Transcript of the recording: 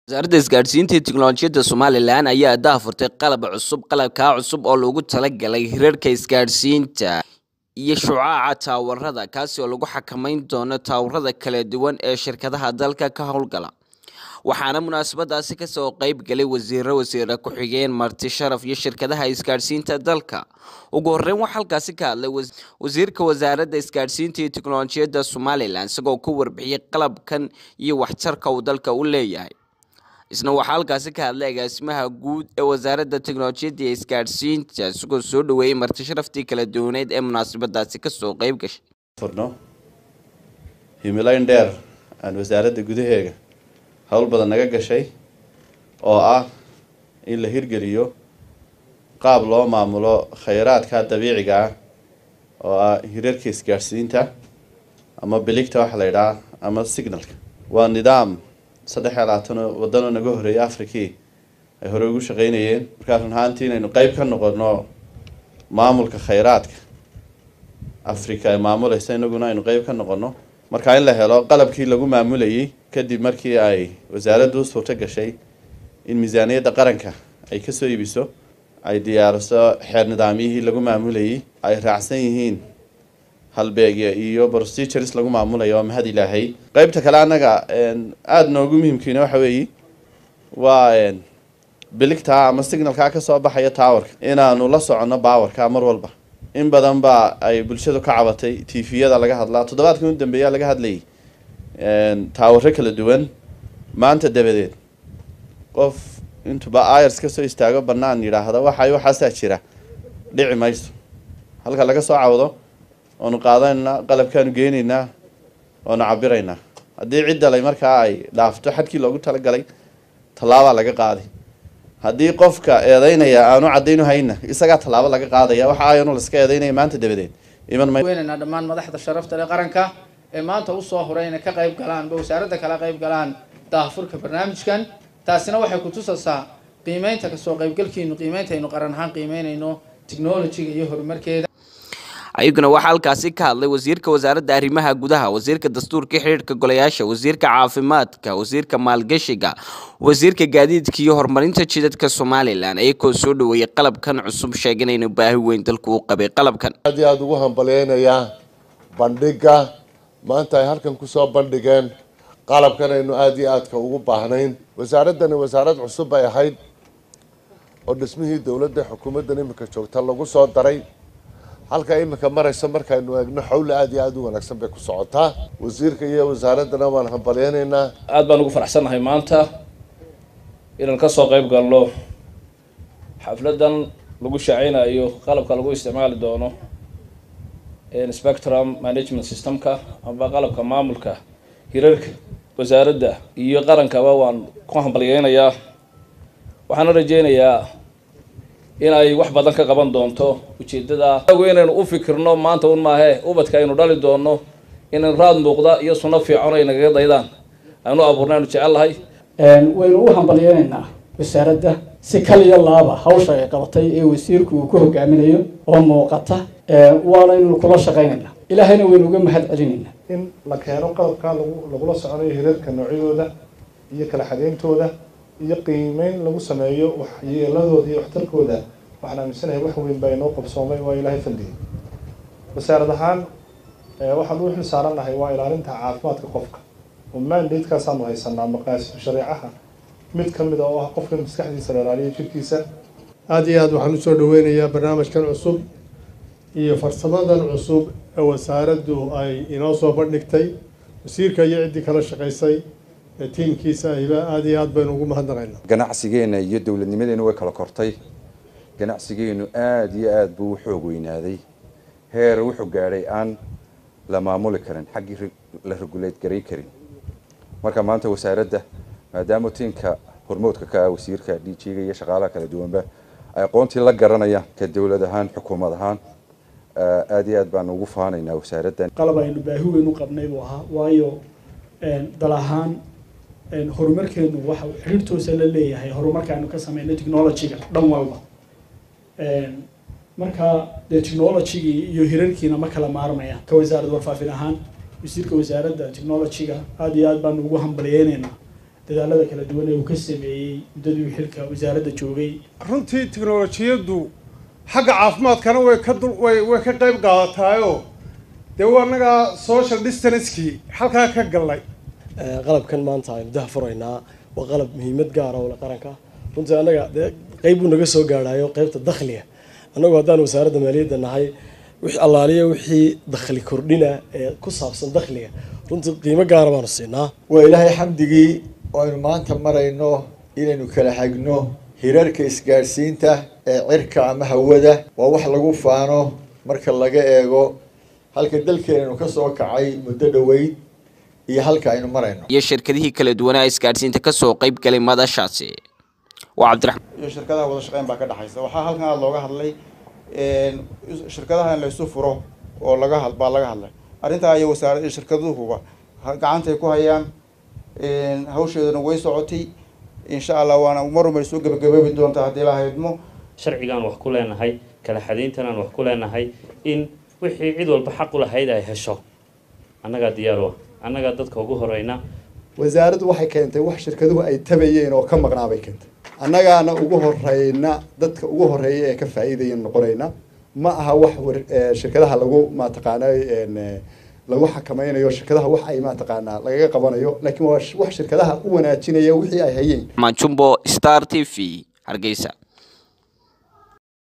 wasaaradda isgaadhsiinta iyo tiknolojiyadda somalilan ayaa daahfurtay qalab cusub qalabkaa cusub oo loogu talagalay hirarka isgaadhsiinta iyo shucaaca taawarada kaasi oo lagu xakameyn doono taawarada kala duwan ee shirkadaha dalka ka howlgala waxaana munaasabadaasi kasoo qeyb galay wasiiro wasiire ku-xigeen marti sharaf iyo shirkadaha isgaadhsiinta dalka ugu horeyn waxaa halkaasi ka hadlay wasiirka wasaaradda isgaadhsiinta iyo tiknolojiyadda somalilan isagoo ku warbixiyey qalabkan iyo waxtarka uu dalka u leeyahay isna waxaa halkaasi ka hadlay agaasimaha guud ee wasaaradda teknolojiyadda iyo isgaadhsiinta isagoo soo dhaweeyey marti sharaftii kala duwaneyd ee munaasabadaasi kasoo qeyb gashay furno himileyn dheer aan wasaaradda gudaheega howl badan naga gashay oo ah in la hirgeliyo qaab loo maamulo khayraadka dabiiciga ah oo ah hirarka isgaadhsiinta ama biligta waxa la yidhaha ama signalka waa nidaam saddex iyo labaatan waddanoo naga horreeyay africii ay hore ugu shaqeynayeen markaa run ahaantii inaynu qeyb ka noqono maamulka khayraadka africa ay maamuleysa inaguna aynu qeyb ka noqono markaa in la helo qalabkii lagu maamulayay kadib markii ay wasaaraddu u suurto gashay in miisaaniyadda qaranka ay kasoo iibiso ay diyaariso xeer nidaamyihii lagu maamulayay ay raacsan yihiin halbeegya iyo procedures lagu maamulayo waa mahad ilaahay qeybta kale annaga aada noogu muhiimkiina waxa weeye waa biligtaa ama signalkaa kasoo baxaya towerka inaanu la soconno bawarka mar walba in badan baa ay bulshadu ka cabatay tviyada laga hadlaa toddobaadkan u dambeeyaa laga hadlayay taawaro kala duwan maanta dabadeed qof intuba irs kasoo istaago banaan yidhaahda waxay waxaasaa jira dhici mayso halka laga soo cawdo oonu qaadanaynaa qalabkaanu geynaynaa oonu cabiraynaa haddii ciddalay markaa ay dhaafto xadkii loogu talagalay tallaabaa laga qaaday haddii qofka eedeynaya aanu cadaynu hayna isagaa tallaabo laga qaadaya waxa ayanu laska eedeynaya maanta dabadeed iman may weynaynaa dhammaan madaxda sharafta leh qaranka ee maanta usoo horay inay ka qayb galaan ba wasaaradda kala qayb galaan daahfurka barnaamijkan taasina waxay kutusaysaa qiimeynta kasoo qaybgalkiinu qiimeynta aynu qaran ahaan qiimeynayno technologiga iyo horumarkeeda ayaguna waxaa halkaasi ka hadlay wasiirka wasaaradda arrimaha gudaha wasiirka dastuurka xidhiirka golayaasha wasiirka caafimaadka wasiirka maalgashiga wasiirka gaadiidka iyo horumarinta jidadka somalilan ayagoo soo dhaweeyey qalabkan cusub sheegin inuu baahi weyn dalku u qabay qalabkan aad iyo aada ugu hambaleynayaa bandhiga maanta ay halkan kusoo bandhigeen qalabkan aynu aada iyo aadka ugu baahnayn wasaaraddani wasaarad cusub bay ahayd oo dhismihii dowladda xukuumaddan imika joogta lagu soo daray halka imika maraysa markaynu eegno xawle aada iyo aada u wanaagsan bay ku socotaa wasiirka iyo wasaaraddana waan hambalyeynaynaa aada baan ugu faraxsannahay maanta inaan kasoo qeyb galno xafladan lagu shaaceynayo qalabka lagu isticmaali doono spectrum management systemka amba qalabka maamulka hirarka wasaaradda iyo qarankaba waan ku hambalyeynayaa waxaana rajeynayaa in ay wax badan ka qaban doonto ujeedada inaynu u fikirno maanta un maahe ubadka aynu dhali doono inaynu raad muuqda iyo sunno fiican ay nagaga daydaan aynu abuurna aynu jecel lahay waynu u hambalyeynaynaa wasaaradda si kaliya laaba hawsha ay qabatay ee wasiirku uu ku hogaaminayo oo muuqata waanaynu kula shaqaynaynaa ilaahayna waynu uga mahad celinaynaa in la keeno qalabkaa lagu lagula soconayo hirarka noocyadooda iyo kala xadeyntooda iyo qiimeyn lagu sameeyo waxyeeladooda iyo waxtarkooda waxaan aaminsanahay wax weyn baa inoo qabsoomay waa ilaahay faldiyay wasaarad ahaan waxaan u xil saaran nahay waa ilaalinta caafimaadka qofka oo mandatekaasaan haysanaa maqaasidu shareecaha mid ka mid a oo ah qofka maskaxdiisa la ilaaliyo jirkiisa aada iyo aad waxaan usoo dhaweynayaa barnaamijkan cusub iyo farsamadan cusub ee wasaaraddu ay inoo soo bandhigtay wasiirka iyo ciddii kala shaqaysay ee tiimkiisa ahiba aada iyo aad baynu ugu mahadnaqaynaa ganacsigeena iyo dowladnimadeena way kala kortay ganacsigeenu aada iyo aada buu u xoog weynaaday heer wuxuu gaadhay aan la maamuli karin xaggii la regulate garay karin marka maanta wasaaradda maadaama tiinka hormoodka ka ah wasiirka d j-ga iyo shaqaalaha kala duwanba ay aqoontii la garanayaan ka dowlad ahaan xukuumad ahaan aada iyo aad baan ugu faanaynaa wasaaraddan qalab aynu baahi weyn u qabnay buu ahaa waayo dal ahaan horumarkeenu waxa xiriir toosa la leeyahay horumarkaanu ka sameynay technologyga dhan walba marka dee technologygii iyo hirarkiina ma kala maarmayaan ka wasaarad warfaafin ahaan wasiirka wasaaradda technologyga aada iyo aad baanu ugu hambalyeynaynaa dadaalada kala duwan ee uu ka sameeyey muddadii uu xilka wasaaradda joogay runtii tiknolojiyaddu xagga caafimaadkana way ka dul way way ka qayb qaadataayoo dee waa annagaa social distancekii halkaa ka gallay qalabkan maanta aynu daha furaynaa waa qalab muhiimad gaara oo le qaranka runtii annaga dee qayb buu naga soo gaadhaayo qaybta dakhliga annagu haddaan wasaaradda maaliyadda nahay wixii allaaliya wixii dakhli kordhina ee ku saabsan dakhliga runtii qiimo gaara baanu siinaa waa ilaahay xamdigii oo aynu maanta marayno inaynu kala hagno hirarka isgaadhsiinta ee cirka ama hawada waa wax lagu faano marka laga eego halka dalkeenanu ka soo kacay muddo dhoweyd iyo halka aynu marayno iyo shirkadihii kala duwanaa isgaadhsiinta kasoo qayb galay madashaasi waa cabdiraxmaan iyo shirkadaha wada shaqeyn baa ka dhexaysa waxaa halkan aada looga hadlay shirkadaha in la isu furo oo laga had baa laga hadlay arrintaa iyo wasaara shirkaduhuba gacantay ku hayaan hawsheeduna way socotay insha allah waana marumay soo gebagaboobi doontaa haddii la haydmo sharcigaan wax ku leenahay kala xadayntanaan wax ku leenahay in wixii cid walba xaq u lahayd ay hesho annagaa diyaar u ah annagaa dadka ugu horeyna wasaaraddu waxay keentay wax shirkaduhu ay tabayeen oo ka maqnaa bay keentay annagaana ugu horeyna dadka ugu horeeya ee ka faa'iidaya noqonayna ma aha wax shirkadaha lagu mataqaanay lagu xakameynayo shirkadaha wax ay mataqaanaa lagaga qabanayo laakiin waa wax shirkadaha u wanaajinaya wixii ay hayeen jumbo star t v hargeysa